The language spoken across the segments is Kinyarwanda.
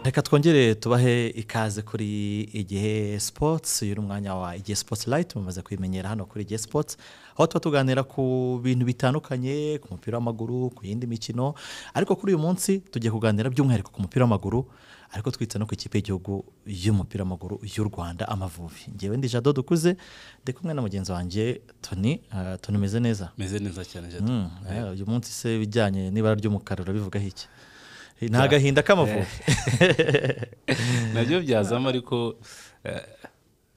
reka twongere tubahe ikaze kuri igihe sipotsi uyu ni umwanya wa igihe sipotsi rayiti mumaze kuyimenyera hano kuri igihe sipotsi aho tuba tuganira ku bintu bitandukanye ku mupira w'amaguru ku yindi mikino ariko kuri uyu munsi tugiye kuganira by'umwihariko ku mupira w'amaguru ariko twita no ku ikipe y'igihugu y'umupira w'amaguru y'u rwanda amavubi ngewe ndi jado dukuze ndi kumwe na mugenzi wanjye toni ah, toni umeze neza meze neza cyane jado Mm, eh, uyu munsi se ibijyanye n'ibara ry'umukara urabivugaho iki ni agahinda k'amavubi nabyo byazamo ariko eh,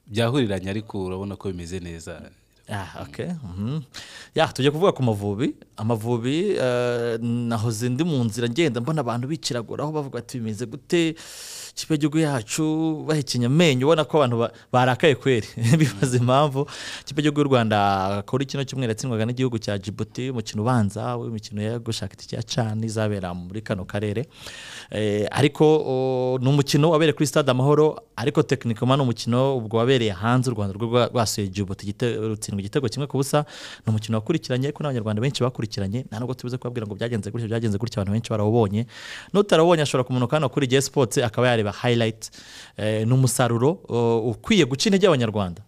byahuriranye ariko urabona ko bimeze neza Ah, okay. mhm. ya tujya kuvuga ku mavubi amavubi eh, nahoze ndi mu nzira ngenda mbona abantu biciraguraho bavuga ati bimeze gute ikipe y'igihugu yacu bahekenya amenyo ubona ko abantu ba- barakaye kweri bibaza impamvu ikipe y'igihugu y'u rwanda kuri kino cyumweru yatsindwaga n'igihugu cya jibuti umukino ubanza w'imikino yo gushaka itike ya cani izabera muri kano karere Eh, ariko o, ni umukino wabereye kuri stade amahoro ariko tekinikoma ni umukino ubwo wabereye hanze u rwanda rwo rwa- rwasuye jibuti igite- rutsindwa igitego kimwe ku busa ni umukino wakurikiranye ko n'abanyarwanda benshi bakurikiranye nta nubwo tubuze kubabwira ngo byagenze gutya byagenze gutya abantu benshi barawubonye n'utarawubonye ashobora kumanuka hano kuri jesi sipotsi akaba yareba hayirayiti ni umusaruro o, ukwiye guca intege abanyarwanda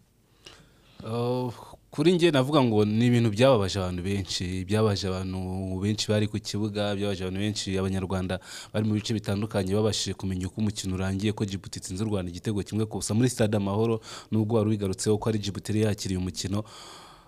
Oh, kuri njye navuga ngo ni ibintu byababaje abantu benshi byabaje abantu benshi bari ku kibuga byabaje abantu benshi abanyarwanda bari mu bice bitandukanye babashije kumenya uko umukino urangiye ko jibuti itsinze u rwanda igitego kimwe ku busa muri stade amahoro nubwo wari wigarutseho ko ari jibuti yari yakiriye umukino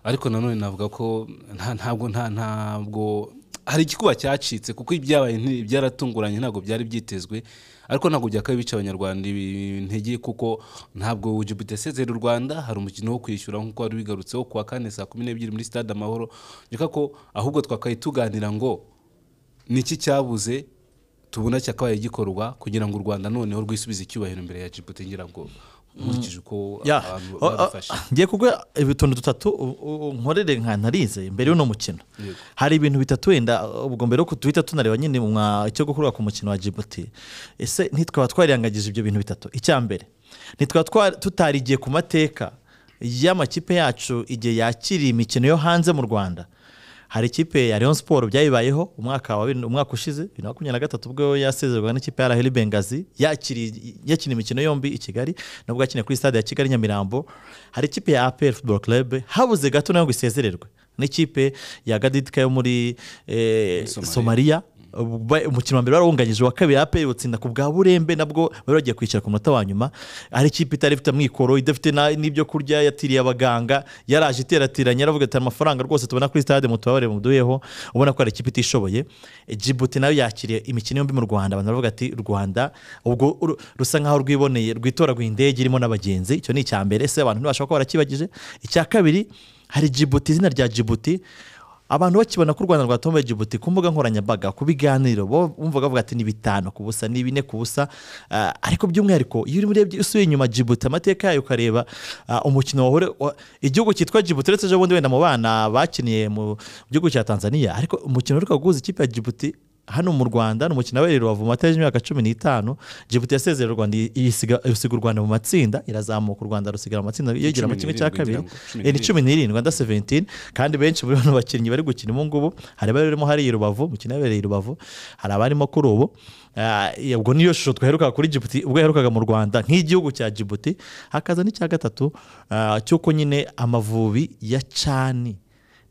ariko nanone navuga ko nta- ntabwo nta ntabwo hari igikuba cyacitse kuko ibyabaye nti- byaratunguranye ntabwo byari byitezwe ariko ntabwo byakabaye bica abanyarwanda ibi- intege kuko ntabwo Djibouti yasezera u Rwanda hari umukino wo kwishyura nk'uko wari wigarutseho kuwa kane saa kumi n'ebyiri muri stade amahoro reka ko ahubwo twakaye tuganira ngo ni iki cyabuze tubona cyakabaye gikorwa kugira ngo u Rwanda noneho rwisubize icyubahiro imbere ya Djibouti ngira ngo nkurikije uko Ya, abantu o- o- babifashe ngiye kuguha utuntu dutatu u- u- nkorere nka narize mbere y'uno mukino Yego. hari ibintu bitatu wenda ubwo mbere yuko duhita tunareba nyine mwa icyo gukorwa ku mukino wa jibuti ese ntitwaba twariyangagije ibyo bintu bitatu icya mbere ntitwaba twa- tutarigiye ku mateka y'amakipe yacu igihe yakiriye imikino yo hanze mu rwanda hari ikipe ya Rayon Sport byayibayeho umwaka wa bibiri- umwaka ushize bibiri na makumyabiri na gatatu ubwo yasezerwaga n'ikipe ya Raheli Bengazi yakiriye- yakina imikino yombi i Kigali nubwo yakiniye kuri stade ya Kigali Nyamirambo hari ikipe ya APR Football Club habuze gato nayo ngo isezererwe n'ikipe ya Gadidika yo muri eh, Somalia. Somalia Ba- umukino wa mbere warawunganyije uwa kabiri APR utsinda ku bwa Burembe nabwo bari bagiye kwicara ku munota wa nyuma ari ikipe itari ifite amikoro idafite na- n'ibyo kurya yatiriye abaganga yaraje iterateranye yaravuga ati amafaranga rwose tubona kuri stade mutubabare muduheho ubona ko ari ikipe itishoboye Djibouti nayo yakiriye imikino yombi mu Rwanda abantu baravuga ati u Rwanda ubwo uru- rusa nkaho rwiboneye rwitoraguye indege irimo n'abagenzi icyo ni icya mbere ese abantu ntibashobora kuba barakibagije icya kabiri hari Djibouti izina rya Djibouti abantu bakibona ko u rwanda rwatomboye jibuti ku mbuga nkoranyambaga ku biganiro bo bumva bavuga ati ni bitanu ku busa ni bine ku busa Ah, ariko by'umwihariko iyo urimo urebye usubiye inyuma jibuti amateka yayo ukareba ah, umukino wahure wa- igihugu cyitwa jibuti uretse ejo bundi wenda mu bana bakiniye mu gihugu cya tanzania ariko umukino uheruka guhuza ikipe ya jibuti hano mu rwanda ni umukino wabereye i rubavu mu matariki y'imyaka cumi n'itanu jibuti yasezerera u rwanda isiga isiga u rwanda mu matsinda irazamuka u rwanda rusigara mu matsinda yegera mu kimwe cumi cya n'irindwi kabiri ngira ngo, cumi Eh, ni cumi n'irindwi nda seventini kandi benshi muri bano bakinnyi bari gukina ubu ngubu hari abarimo hariya i rubavu umukino yabereye i rubavu hari abarimo kuri ubu Ah, eh, ubwo niyo shusho twaherukaga kuri jibuti ubwo yaherukaga mu rwanda nk'igihugu cya jibuti hakaza n'icya gatatu ah, cy'uko nyine amavubi ya cani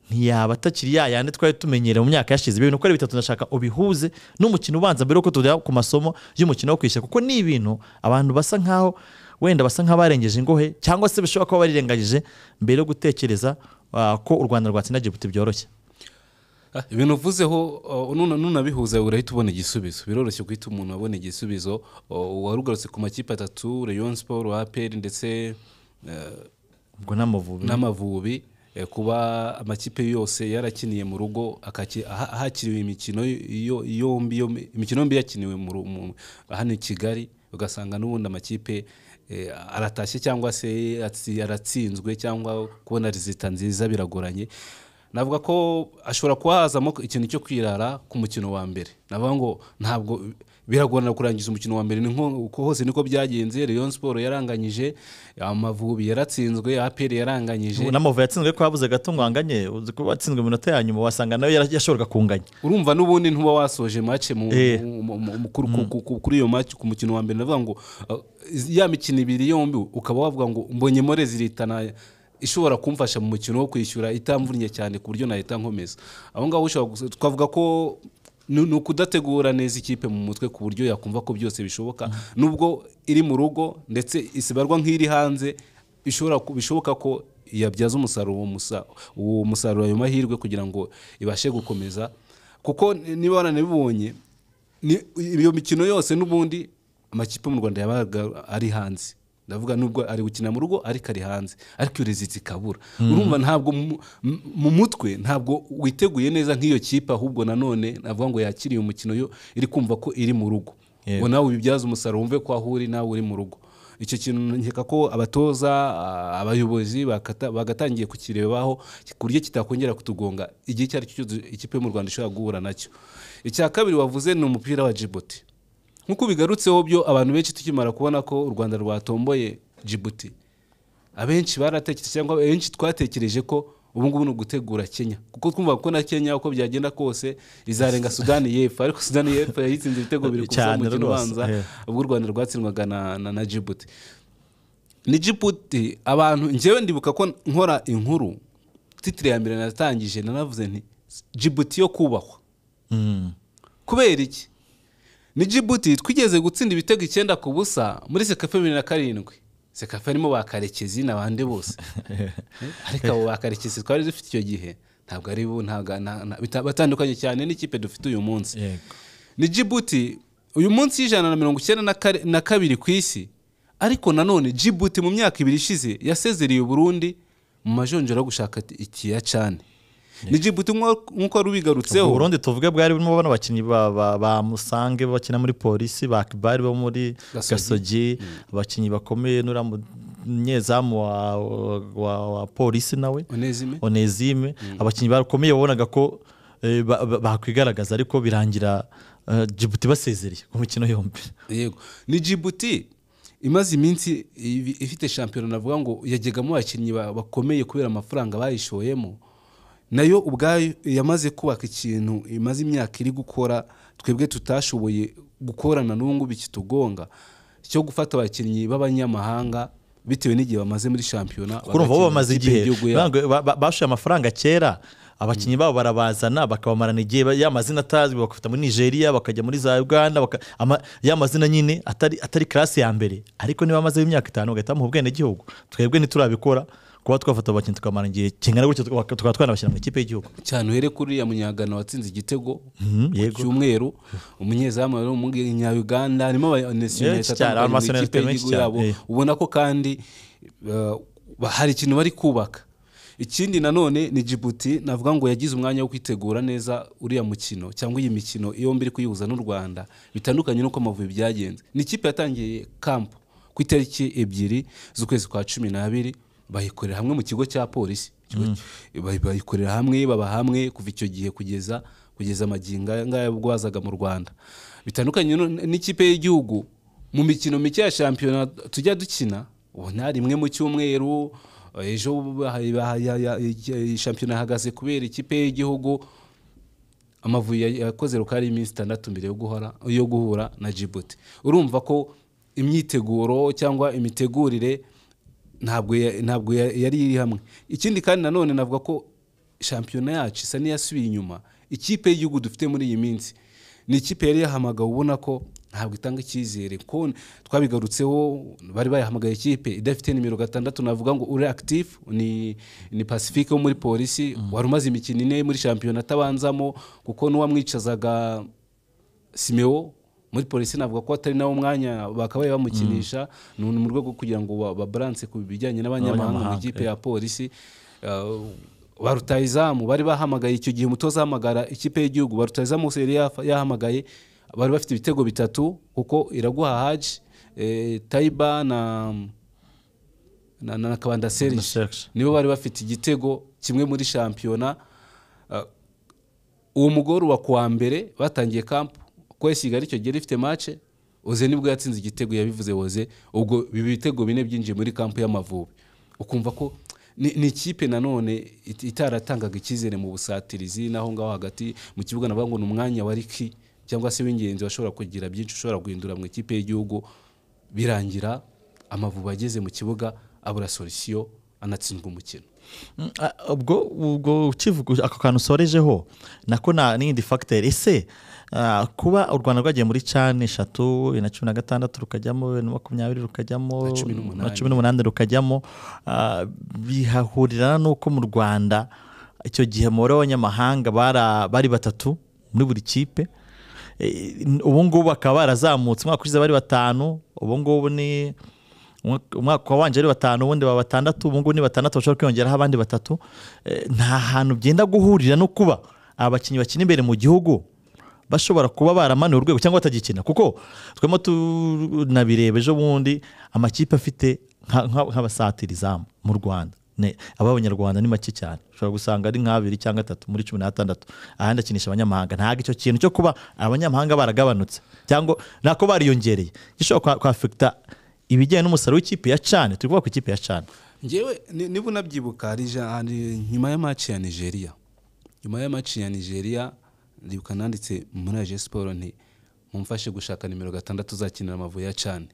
ntiyaba atakiri ya yandi twari tumenyereye mu myaka yashize ibintu uko ari bitatu ndashaka ubihuze n'umukino ubanza mbere yuko tujya ku masomo y'umukino wo kwishyura kuko ni ibintu abantu basa nkaho wenda basa nk'abarengeje ingohe cyangwa se bashobora kuba barirengagije mbere yo gutekereza ah, ko u rwanda rwatsinda jibuti byoroshye Ah, ibintu uvuzeho uh, nuna- nunabihuza urahita ubona igisubizo biroroshye guhita umuntu abona igisubizo uh, wari ugarutse ku makipe atatu rayon sport apr ndetse uh, ubwo n'amavubi n'amavubi eh, kuba amakipe yose yarakiniye mu rugo akaki- aha- ahakiriwe imikino yo- yombi yombi- imikino yombi yakiniwe mu ru- mu- hano i kigali ugasanga n'ubundi amakipe eh, aratashye cyangwa se atsi- yaratsinzwe cyangwa kubona rezita nziza biragoranye navuga ko ashobora kuba hazamo ikintu cyo kwirara ku mukino wa mbere navuga ngo ntabwo biragorana kurangiza umukino wa mbere ni nko uko hose niko byagenze Rayon Sport yaranganyije Amavubi yaratsinzwe APR yaranganyije n'amavubi yatsinzwe ko habuze gato ngo anganye uzi ko watsinzwe mu minota ya nyuma wasanga nawe yara- yashoboraga kunganya urumva n'ubundi ntuba wasoje make mu, Eh. mu- mu- mu- mu- kuri- ku- ku- kuri iyo make ku mukino wa mbere ndavuga ngo uh, ya mikino ibiri yombi ukaba wavuga ngo mbonye more ziritana ishobora kumfasha mu mukino wo kwishyura itamvunnye cyane ku buryo nahita nkomeza aho ngaho ushobora gusa- twavuga ko ni ni ukudategura neza ikipe mu mutwe ku buryo yakumva ko byose bishoboka nubwo iri mu rugo ndetse isibarwa nk'iri hanze ishobora ku- bishoboka ko yabyaza umusaruro uwo musa- uwo musaruro ayo mahirwe kugira ngo ibashe gukomeza kuko niba waranabibonye ni- iyo mikino yose n'ubundi amakipe mu rwanda yabaga ari hanze ndavuga nubwo ari gukina mu rugo ariko ari hanze ariko iyo reziti ikabura urumva ntabwo mu- mu- mu mutwe ntabwo witeguye neza nk'iyo kipe ahubwo nanone navuga ngo yakiriye umukino yo iri kumva ko iri mu rugo Yego. ngo nawe ubibyaze umusaruro wumve ko aho uri nawe uri mu rugo icyo kintu nkeka ko abatoza a- abayobozi bakata- bagatangiye kukirebaho ku buryo kitakongera kutugonga igihe icyo ari cyo cyose ikipe yo mu rwanda ishobora guhura nacyo icya kabiri wavuze ni umupira wa jibuti nk'uko bigarutseho byo abantu benshi tukimara kubona ko u rwanda rwatomboye jibuti abenshi baratekereje cyangwa abenshi twatekereje ko ubu ngubu ni ugutegura kenya kuko twumva ko na kenya uko byagenda kose izarenga sudani y'epfo ariko sudani y'epfo yayitsinze ibitego bibiri ku busa Cyane mu mukino rwose, ubanza eh. ubwo u rwanda rwatsindwaga na, na, na jibuti ni jibuti abantu njyewe ndibuka ko nkora inkuru titire ya mbere natangije nanavuze nti jibuti yo kubahwa Mm. kubera iki ni jibuti twigeze gutsinda ibitego icyenda ku busa muri sekafe bibiri na karindwi sekafe harimo ba karekezi n'abandi bose ariko abo ba karekezi twari dufite icyo gihe ntabwo ari bo ntabwo nta- nta- bita- batandukanye cyane n'ikipe dufite uyu munsi Yego. ni jibuti uyu munsi y'ijana na mirongo icyenda na kare- na kabiri ku isi ariko nanone jibuti mu myaka ibiri ishize yasezereye uburundi mu majonjora yo gushaka ikiya cyane ni jibuti nk'uko nk'uko wari ubigarutseho ubwo burundi tuvuge bwari burimo bano bakinnyi ba- ba- ba musange bakina muri polisi ba kibari bo muri Gasogi. gasogi abakinnyi bakomeye n'uriya munyezamu wa- wa- wa polisi nawe onezime onezime abakinnyi bakomeye wabonaga ko eh, ba- ba- bakwigaragaza ariko birangira eh, jibuti basezereye ku mikino yombi yego ni jibuti imaze iminsi ibi- ifite shampiyona navuga ngo yagegamo abakinnyi ba- bakomeye kubera amafaranga bayishoyemo nayo ubwayo yamaze kubaka ikintu imaze imyaka iri gukora twebwe tutashoboye gukorana n'ubu ngubu ikitugonga cyo gufata abakinnyi b'abanyamahanga bitewe n'igihe bamaze muri shampiyona kuko urumva bo bagakinira bamaze ikipe igihe y'igihugu yabo. Ntabwo ba- ba- bashoye amafaranga kera abakinnyi babo barabazana bakabamarana igihe ba- ya mazina atazwi bakafata muri nigeria bakajya muri za uganda baka- ama- ya mazina nyine atari atari karasi ya mbere ariko niba amazeho imyaka itanu bagahita bamuha ubwenegihugu twebwe ntiturabikora kuba twafata abakinnyi tukabamarana igihe kingana gutyo tuka- tukaba twanabashyira mu ikipe y'igihugu cyane uhere kuri uriya munyagana watsinze igitego Mhm, ku yego. cyumweru umunyezamu wari umunyauganda harimo Benshi cyane, abanationalite abanyakipe benshi y'igihugu cyane, yabo eh. ubona ko kandi eh, ba- hari ikintu bari kubaka ikindi nanone ni jibuti navuga ngo yagize umwanya wo kwitegura neza uriya mukino cyangwa iyi mikino yombi iri kuyihuza n'u rwanda bitandukanye n'uko amavubi byagenze ni ikipe yatangiye kampo ku itariki ebyiri z'ukwezi kwa cumi n'abiri bayikorera hamwe mu kigo cya polisi Ikigo- bayi- bayikorera hamwe baba hamwe kuva icyo gihe kugeza kugeza amagingo aya ngaya ubwo bazaga mu rwanda bitandukanye no- n'ikipe y'igihugu mu mikino mike ya shampiyona tujya dukina ubona rimwe mu cyumweru ejo baha- baha- ya- ya- ya- shampiyona hahagaze kubera ikipe y'igihugu amavubi ya- yakoze rukari iminsi itandatu mbere yo guhora yo guhura na jibuti urumva ko imyiteguro cyangwa imitegurire ntabwo ya- ntabwo ya- yari iri hamwe ikindi kandi nanone navuga ko shampiyona yacu isa n'iyasubiye inyuma ikipe y'igihugu dufite muri iyi minsi ni ikipe yari yahamagawe ubona ko ntabwo itanga icyizere ko twabigarutseho bari bayahamagaye ikipe idafite nimero gatandatu navuga ngo uri active ni, ni pacifique wo muri polisi wari umaze imikino ine muri shampiyona atabanzamo kuko n'uwamwicazaga simeo muri polisi navuga ko atari nawo mwanya bakabaye bamukinisha ni mu rwego rwo kugira ngo ba- babalanse ku bijyanye n'abanyamahanga mu Abanyamahanga, ikipe ya polisi Uh, ba rutahizamu bari bahamagaye icyo gihe umutoza ahamagara ikipe y'igihugu ba rutahizamu bose yari yafa- yahamagaye bari bafite ibitego bitatu kuko iraguha haji eh, tayiba na na, na, na kabanda Na serge Serge. nibo bari bafite igitego kimwe muri shampiyona Uh, uwo mugore wa kuwa mbere batangiye kampu kuko Senegal icyo gihe yari ifite mace oze nibwo yatsinze igitego yabivuze oze ubwo biba ibitego bine byinjiye muri kampu y'amavubi ukumva ko ni ni ikipe nanone it- itaratangaga icyizere mu busatirizi n'aho ngaho hagati mu kibuga navuga ngo ni umwanya wa riki cyangwa se w'ingenzi washobora kugira byinshi ushobora guhindura mu ikipe y'igihugu birangira amavubi ageze mu kibuga abura solisiyo anatsindwa umukino Mm, a- ubwo ubwo ukivuga ako kantu usorejeho nako na n'indi fagiteri ese ah, kuba u rwanda rwagiye muri cani eshatu bibiri na cumi na gatandatu rukajyamo bibiri na makumyabiri rukajyamo Na cumi na n'umunani. cumi n'umunani rukajyamo ah, bihahurirana n'uko mu rwanda icyo gihe umubare w'abanyamahanga bara- bari batatu muri buri kipe Eh, ubu ngubu bakaba barazamutse umwaka ushize bari batanu ubu ngubu ni umwaka- umwaka wabanje ari batanu ubundi baba batandatu ubu ngubu ni batandatu bashobora kwiyongeraho abandi batatu Eh, nta hantu byenda guhurira no kuba aba bakinnyi bakina imbere mu gihugu bashobora kuba baramanuye urwego cyangwa batagikina kuko twemo tunabireba ejo bundi amakipe afite nka- nka- nk'abasatirizamu mu rwanda Ne- ab'abanyarwanda ni make cyane ushobora gusanga ari nk'abiri cyangwa atatu muri cumi n'atandatu ahandi akinisha abanyamahanga ntabwo icyo kintu cyo kuba abanyamahanga baragabanutse cyangwa nako bariyongereye gishobora kwafekita ibijyanye n'umusaruro w'ikipe ya cane turi kuvuga ku ikipe ya cane ngewe ni- niba unabyibuka hari ja- hari- nyuma ya maci ya nigeria nyuma ya maci ya nigeria ndibuka nanditse muri aje siporo nti mumfashe gushaka nimero gatandatu uzakinira amavubi ya cani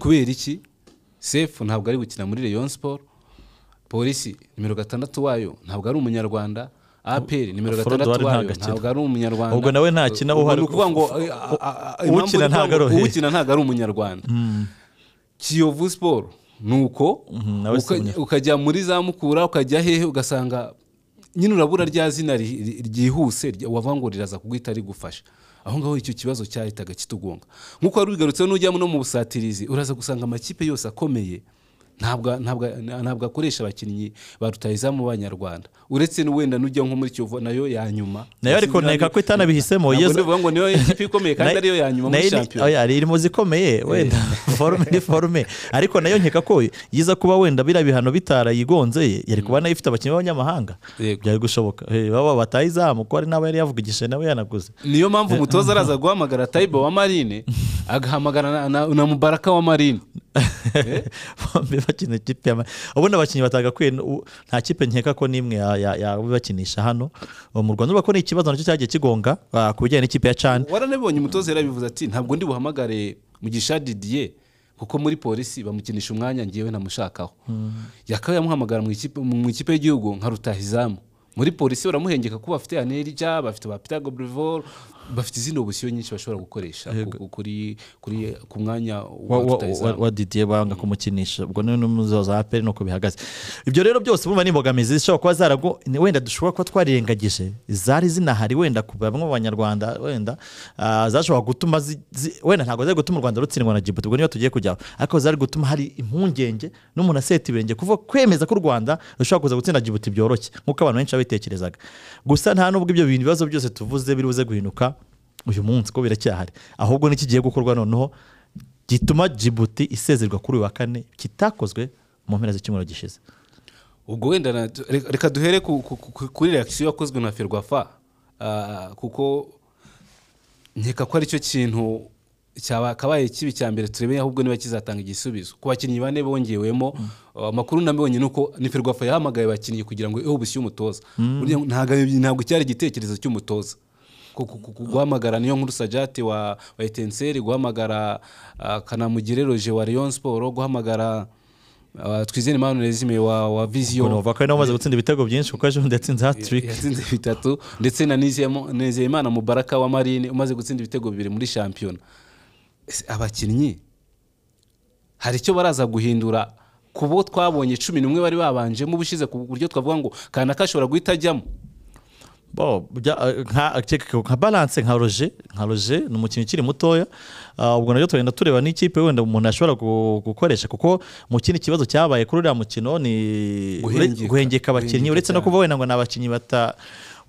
kubera iki sefu ntabwo ari gukina muri rayon siporo polisi nimero gatandatu wayo ntabwo ari umunyarwanda aperi nimero Afrodo wari gatandatu wayo ntagakina. ntabwo ari umunyarwanda Ubwo nawe ntakina, Ubwo uhari- ni ukuvuga ngo u- a- a- a- u- impamvu ukina ni ukuvuga ntabwo ngo ari uhe. ukina ntabwo ari umunyarwanda kiyovu siporo ni uko Mhm, nawe si uka- umunyarwanda. ukajya muri za mukura ukajya hehe ugasanga nyine urabura rya zina ri- ri- ryihuse rya- wavuga ngo riraza kuguhita rigufasha aho ngaho icyo kibazo cyahitaga kitugonga nk'uko wari ubigarutseho n'ujya no mu busatirizi uraza gusanga amakipe yose akomeye ntabwo ntabwo- ntabwo akoresha abakinnyi ba rutahizamu b'abanyarwanda uretse n'uwenda n'ujya nko muri kiyovu nayo ya nyuma nayo ariko neka ko itanabihisemo Ntabwo yeza ndivuga ngo niyo ikipe ikomeye kandi ariyo ya nyuma muri shampiyona iri mu zikomeye wenda forume ni forume ariko nayo nkeka ko yiza kuba wenda biriya bihano bitarayigonze ye yari kuba nayo ifite abakinnyi b'abanyamahanga Yego. byari gushoboka Eh, baba bataye izamu ko hari n'aba yari yavugishije nawe yanaguze niyo mpamvu umutoza araza guhamagara tayibo wa marine agahamagara na, na, na mubaraka wa marine bombi bakina ikipe ya Ma- ubundi abakinnyi batagakwiye nu- nta kipe nkeka ko n'imwe ya- ya- yabibakinisha hano ubu mu rwanda urabona ko ni ikibazo nacyo cyagiye kigonga ah, ku bijyanye n'ikipe ya cani waranabibonye umutoza yarabivuze ati ntabwo ndi buhamagare mugisha didier kuko muri polisi bamukinisha umwanya ngewe namushakaho yakaba yamuhamagara mu ikipe- mu ikipe y'igihugu nka rutahizamu muri polisi baramuhengeka ko bafite anerija bafite ba pitago brevor bafite izindi obusiyo nyinshi bashobora gukoresha ku- kuri kuri ku mwanya wa, wa wa, wa, rutahizamu wa didier banga kumukinisha ubwo ni n'umuzo za aperi nuko bihagaze ibyo rero byose bumva ni imbogamizi zishobora kuba zarago ni- wenda dushobora kuba twarirengagije zari zinahari wenda ku bamwe mu banyarwanda wenda ah, zashobora gutuma zi- zi- wenda ntabwo zari gutuma u rwanda rutsindwa na djibouti ubwo niyo tugiye kujyaho ariko zari gutuma hari impungenge n'umuntu aseta ibirenge kuva kwemeza ko u rwanda rushobora kuza gutsinda djibouti byoroshye nk'uko abantu benshi babitekerezaga gusa nta nubwo ibyo bintu ibibazo byose tuvuze biri buze guhinduka uyu munsi ko biracyahari ahubwo n'ikigiye gukorwa noneho gituma Djibouti isezerwa kuri uyu wa kane kitakozwe mu mpera z'icyumweru gishize ubwo wenda na- reka- reka duhere ku- ku- ku- kuri reakisiyo yakozwe na ferwafa Ah, kuko nkeka ko aricyo kintu cyakabaye kibi cya mbere turebe ahubwo niba kizatanga igisubizo ku bakinnyi bane bongewemo uh, amakuru nabonye ni uko ni ferwafa yahamagaye abakinnyi kugira ngo ehobusiye umutoza Burya ntago ntabwo cyari igitekerezo cy'umutoza Ku- ku- ku- ku- guhamagara niyo nkuru sajati wa wa etenseri guhamagara ah, kanamugire roje wa rayon sport guhamagara ah, twizere manu rezime wa wa viziyo ukuntu ko ari nabo bamaze gutsinda ibitego byinshi kuko ejo bundi yatsinze hatiriki yatsinze bitatu ndetse na Nizeyemo- nizeyimana mubaraka wa marine umaze gutsinda ibitego bibiri muri shampiyona Ese abakinnyi hari icyo baraza guhindura ku bo twabonye cumi n'umwe bari babanjemo ubushize ku buryo twavuga ngo kanaka ashobora guhita ajyamo bo bya- eh, nka ceka- nka balance nka roger nka roger ni umukinnyi ukiri mutoya Ah, ubwo nabyo tugenda tureba n'ikipe wenda umuntu ashobora gu- gukoresha kuko mu kindi kibazo cyabaye kuri uriya mukino ni Guhengeka. guhengeka abakinnyi Guhengeka uretse no cyane. kuba wenda ngo ni abakinnyi bata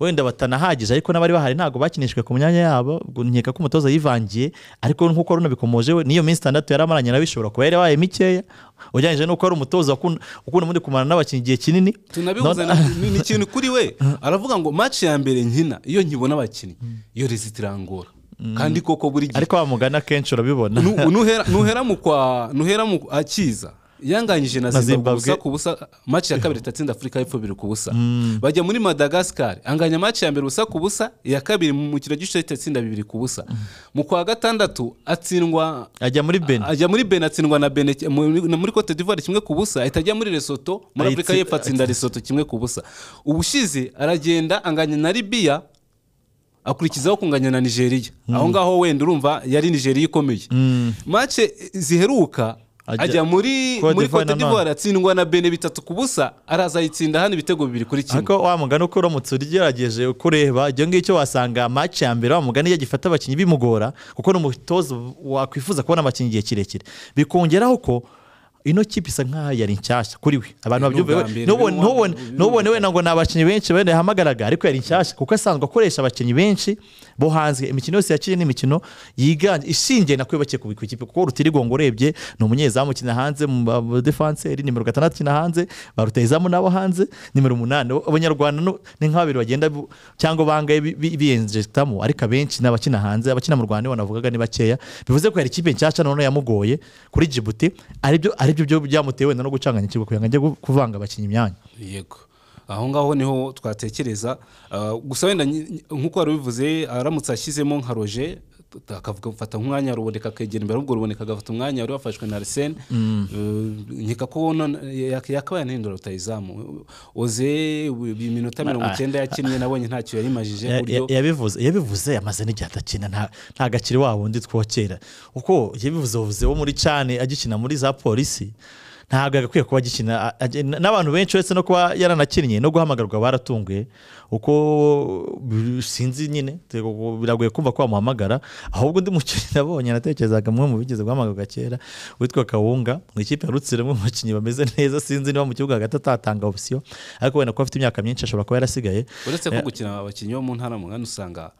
wenda batanahagije ariko n'abari bahari ntabwo bakinishijwe ku myanya yabo ubwo nkeka ko umutoza yivangiye ariko nk'uko runo bikomoje we niyo minsi itandatu yari amaranye nawe ishobora kuba yarabaye mikeya ugereranyije n'uko ari umutoza wakun- ukunda ubundi kumara n'abakinnyi igihe kinini tunabihuza None- ni- ni ikintu kuri we aravuga ngo match ya mbere nkina iyo nkibona abakinnyi iyo rezita irangora kandi koko buri gihe ariko wamugana akenshi urabibona Nu- nuhera nuhera mu kwa nuhera mu akiza yanganyije na Na zimbabwe Zimbabwe. ubusa ku busa maci ya kabiri itatsinda afurika y'epfo biri ku busa bajya muri madagascar anganya maci ya mbere ubusa ku busa iya kabiri mu mukino gice itatsinda bibiri ku busa mu kwa gatandatu atsindwa ajya muri beni ajya muri beni atsindwa na beni muri muri cote d'ivoire kimwe ku busa ahita ajya muri lesoto muri Ayitsi- afurika y'epfo atsinda lesoto kimwe ku busa ubushize aragenda anganya na libiya akurikizaho kunganya na nigeria aho ngaho wenda urumva yari nigeria ikomeye mace ziheruka Ajya- ajya muri Cote d'Ivoire muri cote na none. d'ivoire atsindwa na bene bitatu ku busa araza ayitsinda hano ibitego bibiri kuri kimwe ariko wa mugani uko uramutse ugerageje kureba ibyo ngibyo wasanga match ya mbere wa mugani iyo agifata abakinnyi bimugora kuko ni umutoza wakwifuza kubona abakinnyi igihe kirekire bikongeraho ko ino kipe isa nk'aho yari nshyashya kuri we abantu Ni ubwa babyumve mbere, ntubone- ni uwa- ntubone- ntubone wenda ngo ni abakinnyi benshi bene yahamagaraga ariko yari nshyashya kuko asanzwe akoresha abakinnyi benshi bo hanze imikino yose yakiriye ni imikino yiganje ishingiye na kwiyubakiye ku ikipe kuko rutirigongo urebye ni umunyezamu ukina hanze mu badefanseri nimero gatandatu ukina hanze ba rutayizamu nabo hanze nimero umunani abanyarwanda no- ni nka babiri bagenda bu- cyangwa bangaye bi- bi- biyenjegitamo ariko abenshi ni abakina hanze abakina mu rwanda nibo navugaga ni bakeya bivuze ko yari ikipe nshyashya none yamugoye kuri jibuti aribyo aribyo byo byamuteye wenda no gucanganya ikigo kugira ngo ajye gu- kuvanga abakinnyi imyanya yego aho ngaho niho twatekereza Ah, gusa wenda nyi- nyi- nk'uko wari ubivuze aramutse ashyizemo nka roje t- akavuga gufata nk'umwanya ruboneka akegera imbere ahubwo ruboneka agafata umwanya wari wafashwe na arisene nkeka ko none- yak- yakabaye anahindura rutayizamu oze ubu- iyi minota mirongo icyenda yakinnye nabonye ntacyo yarimajije ku Ya- buryo ya- yabivuze yabivuze amaze n'igihe atakina nta- nta gakiri wa wundi twokera kuko yabivuze yabivuze wo muri cani agikina muri za polisi ntabwo yagakwiye kuba agikina a- a- n'abantu benshi uretse no kuba yaranakinnye no guhamagarwa baratunguye uko bi- sinzi nyine te- biragoye kumva ko bamuhamagara ahubwo undi mukinnyi nabonye natekerezaga umwe mu bigeze guhamagarwa kera witwa kawunga mu ikipe ya rutsiro umwe mu bakinnyi bameze neza sinzi niba mu kibuga hagati atatanga opsiyo ariko wenda kuba afite imyaka myinshi ashobora kuba yarasigaye uretse ko gukina abakinnyi bo mu ntara mu mwanya usanga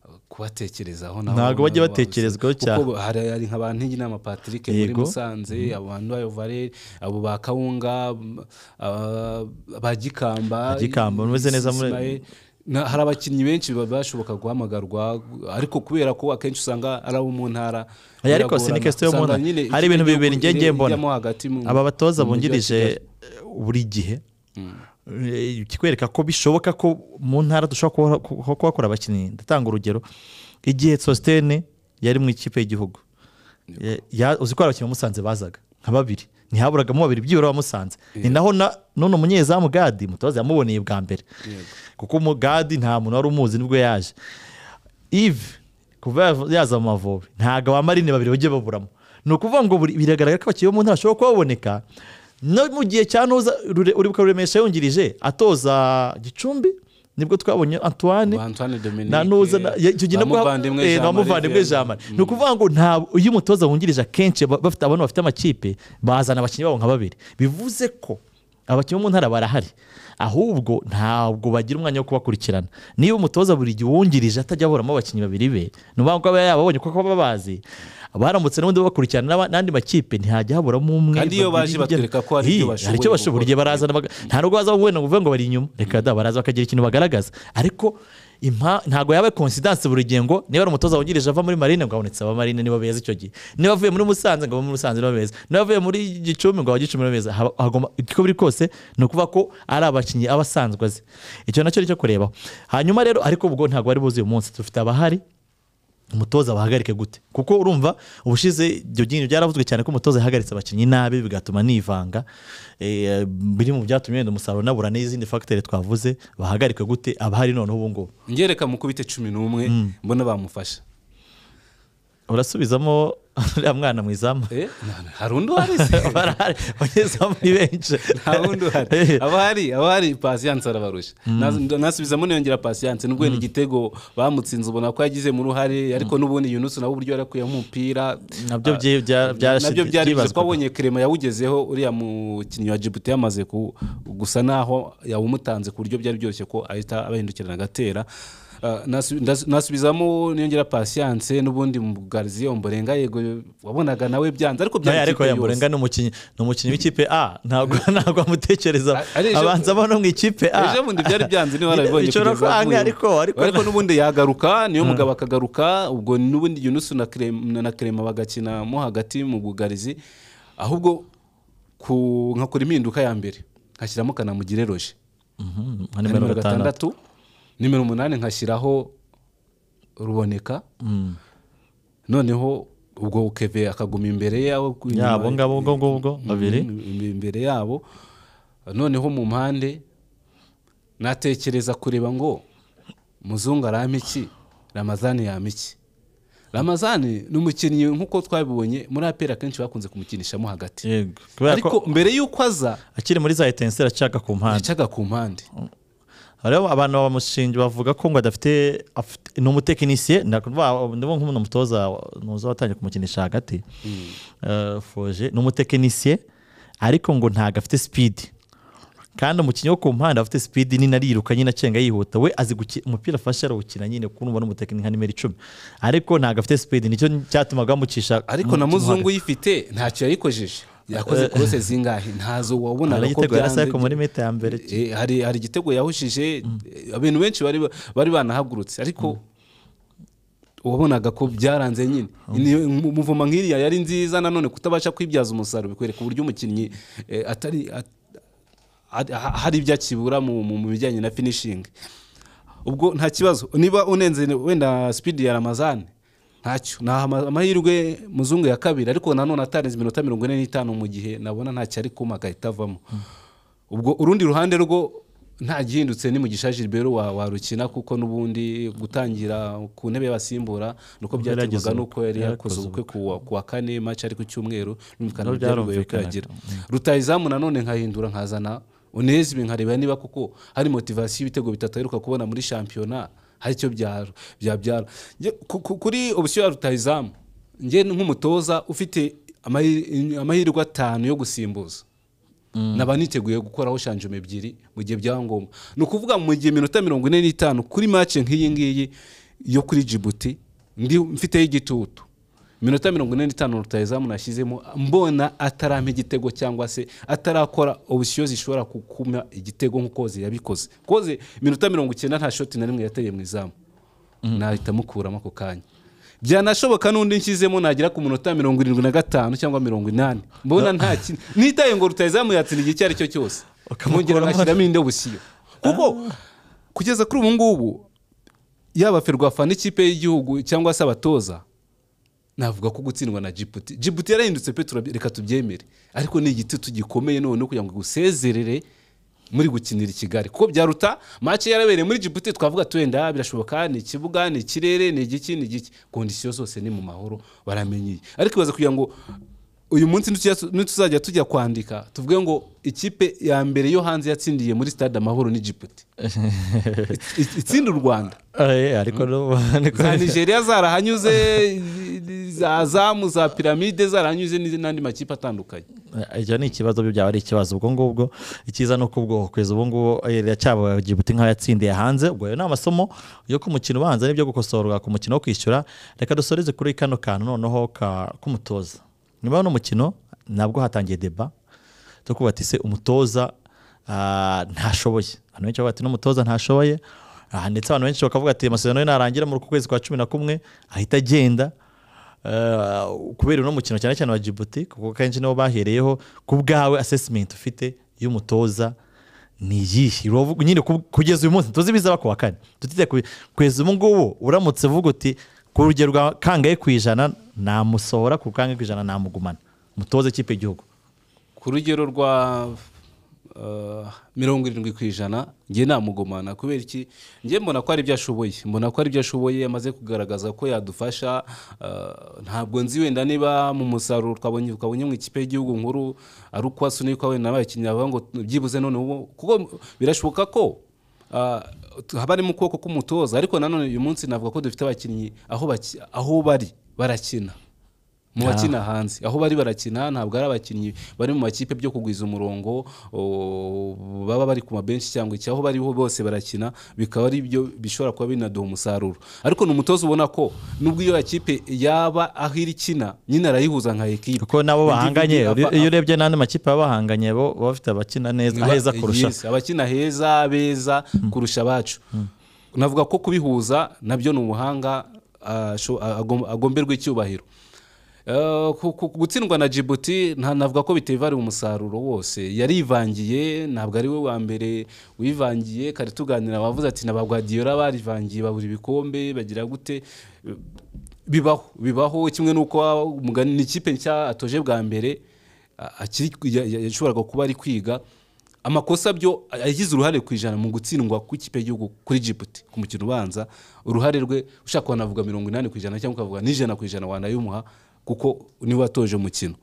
uh, kubatekerezaho nabo- Ntabwo bajya nabo batekerezw'ho babuze. cyane. Kuko hari hari nka ba Ntigi n'ama Patrick muri Yego. Musanze abo bantu ba Yovare abo ba Kawunga m- aba- ba Gikamba Ba Gikamba, umeze neza muri- Ismael. Na- hari abakinnyi benshi baba bashoboka guhamagarwa ariko kubera ko akenshi usanga ari abo mu ntara Oya, ariko si ni biragorana. question yo mu ntara. Usanga nyine Hari ibintu ikipe bibiri njye- njye ijyamo mbona. hagati mu- aba batoza mu mujyi wa Kigali. bungirije buri gihe eh, kikwereka ko bishoboka ko mu ntara dushobora kuba- kuba- kuhakora abakinnyi ndatanga urugero igihe sositene yari mu ikipe y'igihugu Eh, ya- uzi ko hari abakinnyi bamusanze bazaga nka babiri ntihaburagamo babiri byibura bamusanze ni naho na- none umunyezamu gadi mutoza yamuboneye bwa mbere kuko umugadi nta muntu wari umuzi nibwo yaje ive kuva yav- yaza mu mavubi ntabwo abamarine babiri bajya baburamo ni ukuvuga ngo buri- biragaragara ko abakinnyi bo mu ntara bashobora kuba baboneka no mu gihe cya ntuza Rure- uribuka ruremesha yungirije atoza gicumbi nibwo twabonye antoine Ba Antoine Dominique, na nuza na- ya- icyo gihe nabwo- bamuvandimwe eh, Jean-Marie bamuvandimwe Vianney. jamari ni ukuvuga ngo nta iyo umutoza wungirije akenshi ba- bafite abantu bafite amakipe bazana abakinnyi babo nka babiri bivuze ko abakinnyi bo mu ntara barahari ahubwo ntabwo bagira umwanya wo kubakurikirana niba umutoza buri gihe uwungirije atajya aburamo abakinnyi babiri be ni ukuvuga ngo aba yababonye kuko baba bazi baramutse n'ubundi bakurikirana n'aba- n'andi makipe ntihajya haburamo umwe Kandi iyo babiri, baje batwereka ko hari ibyo Hi, bashoboye hari icyo bashoboye buri gihe gukora. barazana baga- nta nubwo baza wenda ngo uvuge ngo bari inyuma reka da baraza bakagira ikintu bagaragaza ariko impa- ntabwo yaba konsidanse buri gihe ngo niba ari umutoza wungirije ava muri marine ngo habonetse abamarine niba beza icyo gihe niba avuye muri musanze ngo abe muri musanze niba beza niba avuye muri gicumbi ngo abe gicumbi niba beza Haba- hagomba uko biri kose ni ukuvuga ko ari abakinnyi aba asanzwe azi icyo nacyo ni cyo kurebaho hanyuma rero ariko ubwo ntabwo bari buzi uyu munsi dufite abahari umutoza bahagarike gute kuko urumva ubushize ibyo byinshi byaravuzwe cyane ko umutoza yahagaritse abakinnyi nabi bigatuma nivanga Eh, biri mu byatumye wenda umusaruro unabura n'izindi fagiteri twavuze bahagarike gute abahari noneho ubu ngubu ngereka mukubite cumi n'umwe mbona bamufasha urasubizamo uriya mwana mu izamu Eh, hari undi uhari se barahari abanyezamu ni benshi nta wundi uhari abahari abahari pasiyanse arabarusha Nas- nasubizamo niyongera pasiyanse nubwo wenda igitego bamutsinze ubona ko yagize mu ruhare ariko n'ubundi yunusu nawe uburyo yarakuyeho umupira Nabyo byi- bya- byarashi- nabyo byari bivuze ko byibazwaga. abonye kirema yawugezeho uriya mukinnyi wa jibuti yamaze ku- gusa naho yawumutanze ku buryo byari byoroshye ko ahita abahindukirana agatera ah, nasu- ndas- nasubizamo niyongera pasiyanse n'ubundi mu gariziyo mborenga yego wabonaga nawe byanze ariko nayo byari ariko ikipe yamurenga yose ni umukinnyi ni umukinnyi w'ikipe a ntabwo ntabwo amutekereza A- ari ejo- abanza abona mu ikipe a ejo bundi byari byanze niba warabibonye Bishobora kugeza kwanga, avuye. ariko ariko ariko n'ubundi yagaruka niyo mugabo akagaruka ubwo n'ubundi yunusu na Clem- na kerema bagakina mo hagati mu bugarizi ahubwo ku- nkakora impinduka ya mbere nkashyiramo kanamugire roje Mhm, nka na nimero gatandatu nimero umunani nkashyiraho ruboneka noneho ubwo keve akaguma imbere yabo Ya, abo ngabo ubwo ngubwo babiri Mm, imbere yabo noneho mu mpande natekereza kureba ngo muzungu arame iki ramazani yame iki ramazani ni umukinnyi nk'uko twabibonye muri aperi akenshi bakunze kumukinishamo hagati yego kubera ko ariko mbere y'uko aza akiri muri za etenseri acaga ku mpande yacaga ku mpande hariho abantu bamushinja bavuga ko ngo adafite afite- ni umutekinisiye ndabona nk'umuntu mutoza ntuza watangiye kumukinisha hagati Eh, foje ni umutekinisiye ariko ngo ntabwo afite sipidi kandi umukinnyi wo ku mpande afite sipidi nini ariruka nyine acenga yihuta we azi guki- umupira afashe arawukina nyine kuko numva n'umutekinisiye nka nimero icumi ariko ntabwo afite sipidi nicyo cyatumaga bamucisha ariko na mu- mu muzungu uyifite ntacyo yayikojeje yakoze korose zingahe ntazo wabonaga ko Arayitego yarasa byanze ariko muri meta ya mbere Eh, hari hari igitego yahushije abantu benshi bari ba- bari banahagurutse ariko wabonaga ko byaranze nyine Ni- mu- muvuma nk'iriya yari nziza nanone kutabasha kwibyaza umusaruro bikwereka uburyo umukinnyi eh, atari at- hari- hari ibyo akibura mu mu- mu bijyanye na finishingi ubwo nta kibazo niba unenze wenda sipidi ya ramazani ntacyo ni ama- amahirwe muzungu ya kabiri ariko nanone atarenze iminota mirongo ine n'itanu mu gihe nabona ntacyo ari kuma agahita avamo ubwo urundi ruhande rwo nta gihindutse ni mugisha gilbert wa- warukina kuko n'ubundi gutangira ku ntebe y'abasimbura nuko Ubwo yaragize byaterwaga ubukwe, nuko yari yakoze yarakoze ubukwe ku wa- ku wa kane maci ari ku cyumweru n'umukara Nabyo byari bigoye byarumvikanaga. kuyagira rutayizamu nanone nkahindura nkazana unezebe nkareba niba kuko hari motivasiyo y'ibitego bitatu aheruka kubona muri shampiyona hari icyo byaro- byabyara Nge- ku- ku- kuri opsiyo ya rutayizamu nge nk'umutoza ufite amahi- amahirwe atanu yo gusimbuza naba niteguye gukoraho shanjoma ebyiri mu gihe byaba ngombwa ni ukuvuga mu gihe iminota mirongo ine n'itanu kuri mace nk'iyi ngiyi yo kuri jibuti ndi mfiteho igitutu iminota mirongo ine n'itanu rutayizamu nashyizemo mbona atarampa igitego cyangwa se atarakora opsiyo zishobora gukuma igitego nk'ukoze yabikoze koze iminota mirongo icyenda nta shoti na rimwe yateye mu izamu nahita mukuramo ako kanya byanashoboka n'undi nshyizemo nagera ku munota mirongo irindwi na gatanu cyangwa mirongo inani mbona nta kintu nitaye ngo rutayizamu yatsinda igihe icyo ari cyo cyose Ukamukuramo. mwongera ngashyiramo indi busiyo kuko kugeza kuri ubu ngubu yaba ferwafa n'ikipe y'igihugu cyangwa se abatoza navuga ko gutsindwa na jibuti jibuti yarahindutse pe turaby- reka tubyemere ariko ni igitutu gikomeye noneho kugira ngo igusezerere muri gukinira i kigali kuko byaruta mace yarabereye muri jibuti twavuga tu wenda birashoboka ni ikibuga ni ikirere ni igiki ni igiki kondisiyo zose ni mu mahoro baramenyeye ariko ibaza kugira ngo uyu munsi nituya- nituzajya tujya kwandika tuvuge ngo ikipe ya mbere yo hanze yatsindiye muri stade amahoro ni jibuti It- itsinda u rwanda Eh, ariko no- niko- za nigeria zarahanyuze za zamu za piramide zarahanyuze n'izi- n'andi makipe atandukanye ibyo ni ikibazo byo byaba ari ikibazo ubwo ngubwo icyiza ni uko ubwo kugeza ubu ngubu iracyaba Djibouti nk'aho yatsindiye hanze ubwo ayo ni amasomo yo ku mukino ubanza n'ibyo gukosorwa ku mukino wo kwishyura reka dusoreze kuri kano kantu noneho ka- k'umutoza nyuma y'uno mukino nabwo hatangiye deba zo kuba ati se umutoza ah, ntashoboye abantu benshi bavuga ati n'umutoza ntashoboye Ah, ndetse abantu benshi bakavuga ati amasezerano ye narangira muri uku kwezi kwa cumi na kumwe ahita agenda Eh, kubera uno mukino cyane cyane wa Djibouti kuko kenshi nibo bahereyeho ku bwawe assessment ufite y'umutoza ni iyihe Uravuga- nyine ku- kugeza uyu munsi tuzi bizaba ku wa kane tutite ku- kugeza ubu ngubu uramutse uvuga uti ku rugero rwa kangahe ku ijana namusohora ku kangahe ku ijana namugumana mutoza ikipe y'igihugu ku rugero rwa eh, mirongo irindwi ku ijana njye namugumana kubera iki njye mbona ko ari ibyo ashoboye mbona ko ari ibyo ashoboye amaze kugaragaza ko yadufasha eh, ntabwo nzi wenda niba mu musaruro twabonye twabonye mu ikipe y'igihugu nkuru ari uko asunikwa wenda n'abakinnyi bavuga ngo byibuze none ubu kuko birashoboka ko Ah, tu- haba ari mu kuboko k'umutoza ariko nanone uyu munsi navuga ko dufite abakinnyi aho baki- aho bari barakina mu bakina hanze aho bari barakina ntabwo ari abakinnyi bari mu makipe byo kugwiza umurongo o, baba bari ku mabenshi cyangwa iki aho bariho bose barakina bikaba ari byo bishobora kuba binaduha umusaruro ariko ni umutoza ubona ko nubwo iyo kipe yaba aho iri ikina nyine arayihuza nka ekipe kuko nabo bahanganye Individu- iyo urebye n'andi makipe baba bahanganye bo baba bafite abakina neza aheza kurusha Yes, abakina heza beza kurusha abacu navuga ko kubihuza nabyo ni ubuhanga ah, sho- ah, agom- agomberwa icyubahiro Eh, ku- ku- gutsindwa na Djibouti nta navuga ko bitevara umusaruro wose yarivangiye ntabwo ari we wa mbere wivangiye kare tuganira wavuze ati na ba Guardiola barivangiye babura ibikombe bagira gute Eh, bibaho bibaho kimwe n'uko umugani ni ikipe nshya atoje bwa mbere a- akiri ya- ya- yashoboraga kuba ari kwiga amakosa byo yagize uruhare ku ijana mu gutsindwa kw'ikipe y'igihugu kuri Djibouti ku mukino ubanza uruhare rwe ushaka wanavuga mirongo inani ku ijana cyangwa ukavuga n'ijana ku ijana wanayumuha kuko niwe watoje umukino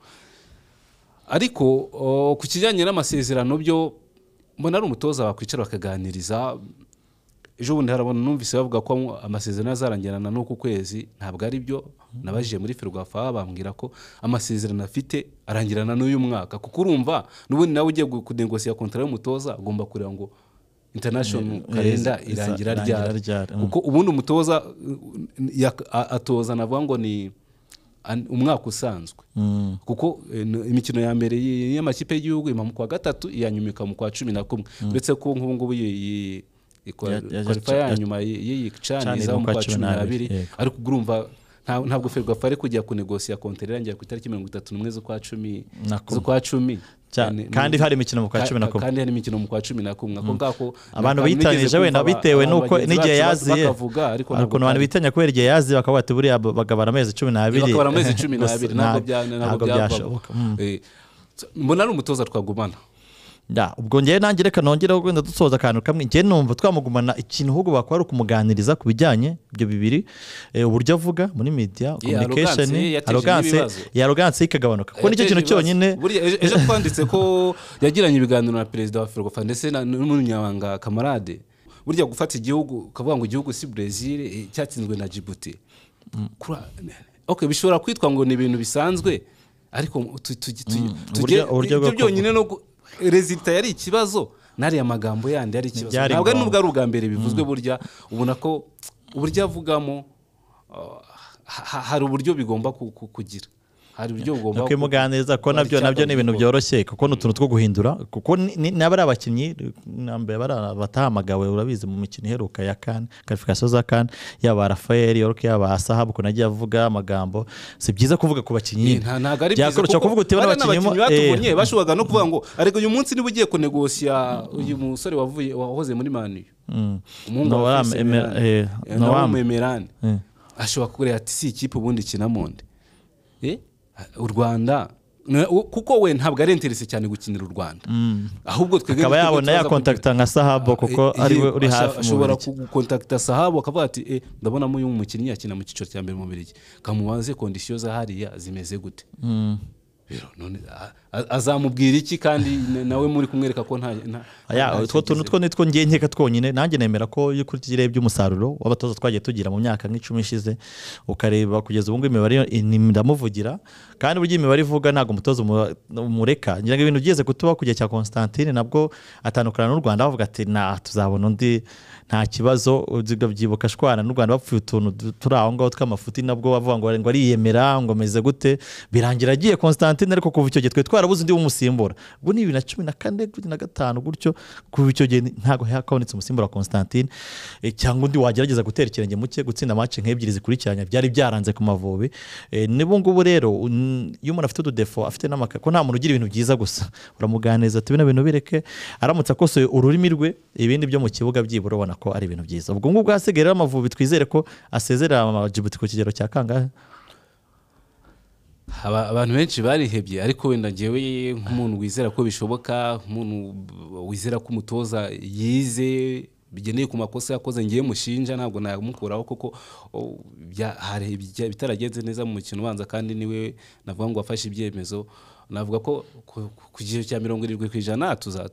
ariko o, ku kijyanye n'amasezerano byo mbona ari umutoza wakwicara bakaganiriza ejo bundi harabona numvise bavuga ko amasezerano azarangirana n'uku kwezi ntabwo ari byo nabajiye muri ferwafa bambwira ko amasezerano afite arangirana n'uyu mwaka kuko urumva n'ubundi nawe ugiye kudengosiya kontara y'umutoza ugomba kureba ngo international Eh, kalenda iza- irangira iza- ryari irangira ryari, mm. kuko ubundi umutoza uh, yak- a- atoza navuga ngo ni an- umwaka usanzwe kuko eh, n- imikino ya mbere y- y'amakipe y'igihugu iba mu kwa gatatu iya nyuma ikaba mu kwa cumi na kumwe uretse ko nk'ubu ngubu iyi- iyi- ikwa- Ya- ya- kwalifa ya- ya nyuma y- y'iyi Chan cani iza mu kwa cumi n'abiri yego. ariko ubwo urumva nta- ntabwo ferwafa ari kujya kunegosiya kontera irangira ku itariki mirongo itatu n'umwe z'ukwa cumi Na kumwe. z'ukwa cumi Cya- Ni- ni- kandi hari imikino mu kwa ka- cumi na ka- kumwe. kandi hari imikino mu kwa cumi na kumwe ako ngako abantu ntabwo nigeze bitanije kumva wenda aba- bitewe abantu n'uko bagenzi n'igihe bacu bas- yaziye bakavuga ariko hari ntabwo ukuntu abantu kandi- bitanya kubera igihe yaziye bakavuga ati buriya bo- bagabara amezi cumi n'abiri bakabura amezi cumi Gusa n'abiri nta- ntabwo bya- ntabwo ntabwo byashoboka mbona ari umutoza twagumana Ya, ubwo ngewe nanjye reka nongere wenda dusoza akantu kamwe ngewe numva twamugumana ikintu ahubwo bakora ari ukumuganiriza ku bijyanye ibyo bibiri eh, uburyo avuga muri media communication arrogance ye yateje arrogance n'ibibazo. iyi arrogance ye ikagabanuka kuko nicyo kintu Yateje ibibazo. cyonyine Buriya ejo- ejo twanditse ko yagiranye ibiganiro na perezida wa ferwafa ndetse na- n'umunyamabanga kamarade burya gufata igihugu ukavuga ngo igihugu si brezil eh, cyatsinzwe na Djibouti Kura- okay, bishobora kwitwa ngo ni ibintu bisanzwe ariko tu- tu- tu- tujye- uburyo- uburyo ibyo bwo- byonyine no gu- resulta yari ikibazo n'ariya magambo yandi yari ikibazo Byari ntabwo ari ngombwa. nubwo ari ubwa mbere bivuzwe burya ubona ko uburyo avugamo uh, ha- hari uburyo bigomba ku- ku- kugira hari uburyo bugomba ku- kwimuganiriza kuko Wari nabyo nabyo ni ibintu icyagomba byoroshye kuko ni utuntu two guhindura kuko ni- ni- n'aba ari abakinnyi nambere bari batahamagawe urabizi mu mikino iheruka ya kan karifikasiyo za kan yaba rafael york yaba asahabu ukuntu agiye avuga amagambo si byiza kuvuga ku bakinnyi Nta- ntabwo ari byiza byakorosha kuvuga uti bano bariya bakinnyi mo- batubonye eh, bashoboraga no kuvuga ngo ariko uyu munsi niba ugiye kunegosiya uyu musore wavuye wahoze muri mani mm, umuhungu wa Noam Fils Emer- Emerani. eh, Eh, Noam. Noam Emerani. eh. ashobora kureba ati si ikipe ubundi ikina mu ndi Eh, u rwanda Na- u- kuko we ntabwo ari interese cyane gukinira u rwanda ahubwo twebwe akaba twebwe yabona tuza kugira- yakontakita nka sahabo kuko Eh, ari we yego, uri asha- hafi mu ashobora Bubiligi. kugukontakita sahabu akavuga ati "Eh, ndabonamo uyu mukinnyi yakina mu cyiciro cya mbere mu birigi kamubaze kondisiyo za hariya zimeze gute Rero none a- a- azamubwira iki kandi na- nawe muri kumwereka ko nta nta- Aya, nta- utwo tuntu two nitwo ngiye nkeka twonyine nanjye nemera ko iyo ukurikije urebye umusaruro w'abatoza twagiye tugira mu myaka nk'icumi ishize ukareba kugeza ubu ngubu imibare yo- ni- ndamuvugira kandi burya imibare ivuga ntabwo umutoza umu- umureka ngira ngo ibintu byeze kutuba kujya cya Constantine nabwo atandukana n'u Rwanda bavuga ati na tuzabona undi nta kibazo ubwo byibuka shwana n'u Rwanda bapfuye utuntu du- turi aho ngaho tw'amafuti nabwo bavuga ngo ngo ariyemera ngo ameze gute birangira agiye Constantine ariko kuva icyo gihe twe twarabuze undi umusimbura ubu ni bibiri na cumi na kane bibiri na gatanu gutyo kuva icyo gihe ntabwo hakabonetse umusimbura wa Constantine Eh, cyangwa undi wagerageza gutera ikirenge mu cye gutsinda amace nk'ebyiri zikurikiranya byari byaranze ku Mavubi Eh, n'ubu ngubu rero un- iyo umuntu afite ududefo afite n'amaka ko nta muntu ugira ibintu byiza gusa uramuganiriza ati bino bintu bireke aramutse akosoye ururimi rwe ibindi byo mu kibuga byibura ubona ko ari ibintu byiza ubwo ngubwo hasigaye rero Amavubi twizere ko asezerera Djibouti ku kigero cya kangahe Aba- abantu benshi barihebye ariko wenda ngewe nk'umuntu wizera ko bishoboka nk'umuntu wizera ko umutoza yize bigendeye ku makosa yakoze ngewe mushinja ntabwo namukuraho kuko o, bya- hari ibijya- bitaragenze neza mu mukino ubanza kandi niwe navuga ngo wafashe ibyemezo navuga ko ku- ku- ku kigero cya mirongo irindwi ku ijana tuza-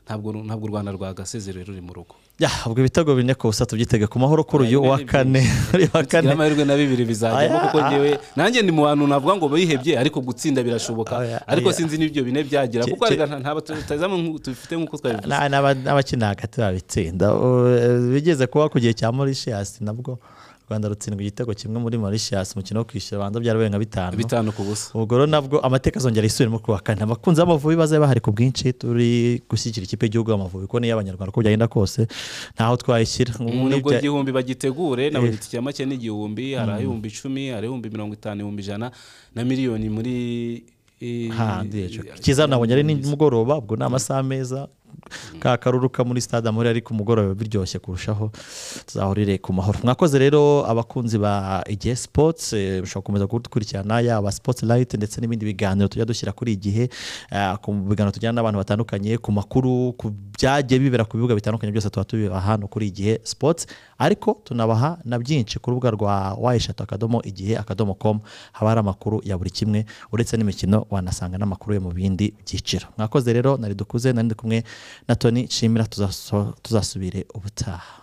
ntabwo ntabwo u rwanda rwagasezerera ruri mu rugo Ya, ubwo ibitego bine ku busa tubyitega ku mahoro kuri uyu Bine wa ni kane uri wa kugira kane amahirwe na bibiri bizajyamo Aya, kuko a- ngewe nanjye ni mu bantu navuga ngo bihebye ariko gutsinda birashoboka Oya, ariko oya. sinzi n'ibyo bine byagira Ki- kuko ki- reka nta- nta batazamu dufite nk'uko twabivuze Na- n'aba- n'abakina hagati babitsinda U- eh, bigeze kuba ku gihe cya Mauritius nabwo u Rwanda rutsindwa igitego kimwe muri Mauritius umukino wo kwishyura abanza byarabaye nka bitanu bitanu ku busa ubwo rero nabwo amateka azongera yisubiremo ku wa kane abakunzi b'amavubi bazabe bahari ku bwinshi turi gushyigikira ikipe y'igihugu y'amavubi kuko niyo abanyarwanda uko byagenda kose ntaho twayishyira Ubu nibwo nibyo- igihumbi bagitegure nabo Eh. giti cya make ni igihumbi hari ahihumbi icumi hari ahihumbi mirongo itanu ibihumbi ijana na miliyoni muri eh, hanze cyiza nabonye ari nimugoroba ubwo ni amasaha meza ka karuruka muri stade amahoro ariko umugoroba biba biryoshye kurushaho tuzahurire ku mahoro mwakoze rero abakunzi ba igihe sports eh, mushobora gukomeza kudukurikirana yaba sports light ndetse n'ibindi biganiro tujya dushyira kuri igihe eh, ku biganiro tujyana n'abantu batandukanye ku makuru ku byagiye bibera ku bibuga bitandukanye byose tuba tubiba hano kuri igihe sports ariko tunabaha na byinshi ku rubuga rwa wayeshatu akadomo igihe akadomo com haba hari amakuru ya buri kimwe uretse n'imikino wanasanga n'amakuru yo mu bindi byiciro mwakoze rero nari dukuze nari ndi kumwe na toni nshimira tuzaso- tuzasubire ubutaha